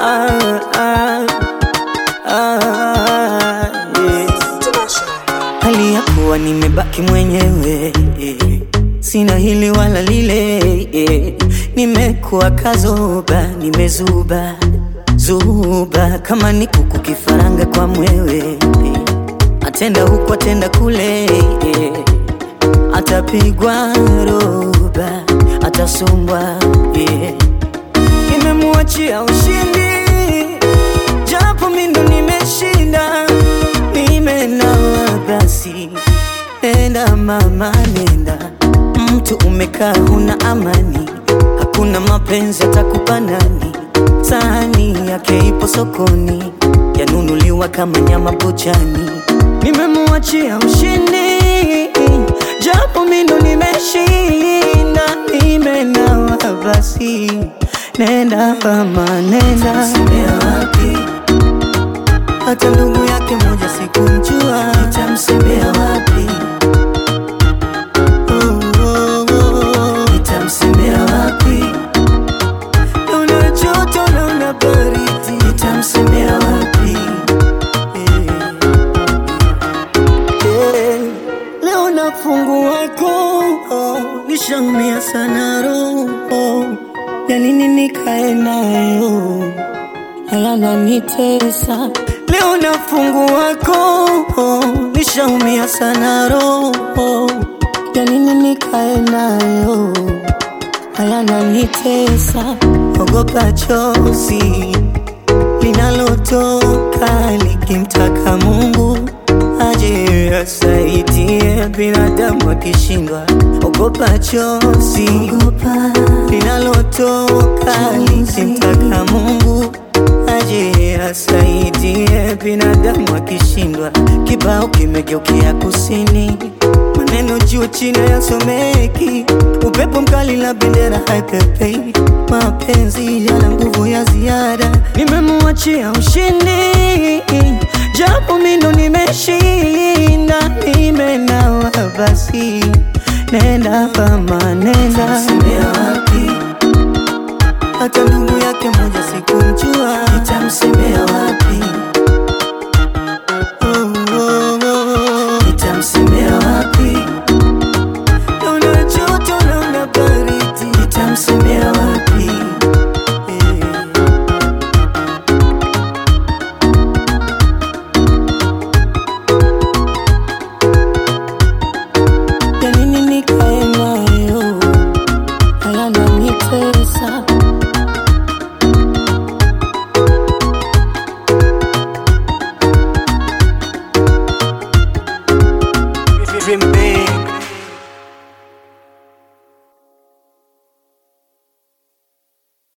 ah, ah, ah, yeah. Hali ya kuwa nimebaki mwenyewe eh, sina hili wala lile eh, nimekuwa kazoba, nimezuba zuba kama ni kuku kifaranga kwa mwewe eh, atenda huku atenda kule eh, atapigwa roba, atasumbwa yeah. Nimemuachia ushindi japo mindo nimeshinda, nimenawa basi, nenda mama, nenda. Mtu umekaa huna amani, hakuna mapenzi atakupa nani? Sahani yake ipo sokoni, yanunuliwa kama nyama buchani. Nimemuachia ushindi japo mindo nimeshinda, nimenawa basi, nenda mama, nenda wapi? hata ndugu yake moja sikumjua, nitamsemea wapi? Oh, oh, oh. Nitamsemea wapi? Naona joto, naona baridi, nitamsemea wapi? Eh, eh. Leo na fungu wako oh, nishaumia sana roho, ya nini nikae nayo yananitesa leo na fungu wako oh, nishaumia sana roho, ya nini nikae nayo hayananitesa, ogopa chozi linalotoka likimtaka Mungu aje asaidie binadamu akishindwa, ogopa chozi linalotoka likimtaka Mungu aje asaidie binadamu akishindwa. Kibao kimegeukia kusini, maneno juu chini yasomeki, upepo mkali na bendera haipepei, mapenzi yana nguvu ya ziada. Nimemuachia ushindi, japo mindo nimeshinda, nimenawa basi, nenda mama, nenda hata ndugu yake moja sikumjua, nitamsemea wapi? Oh, oh, oh. Nitamsemea wapi? Naona joto, naona baridi, nitamsemea wapi? Eh. Ya nini nikae nayo, hayananitesa Dream big.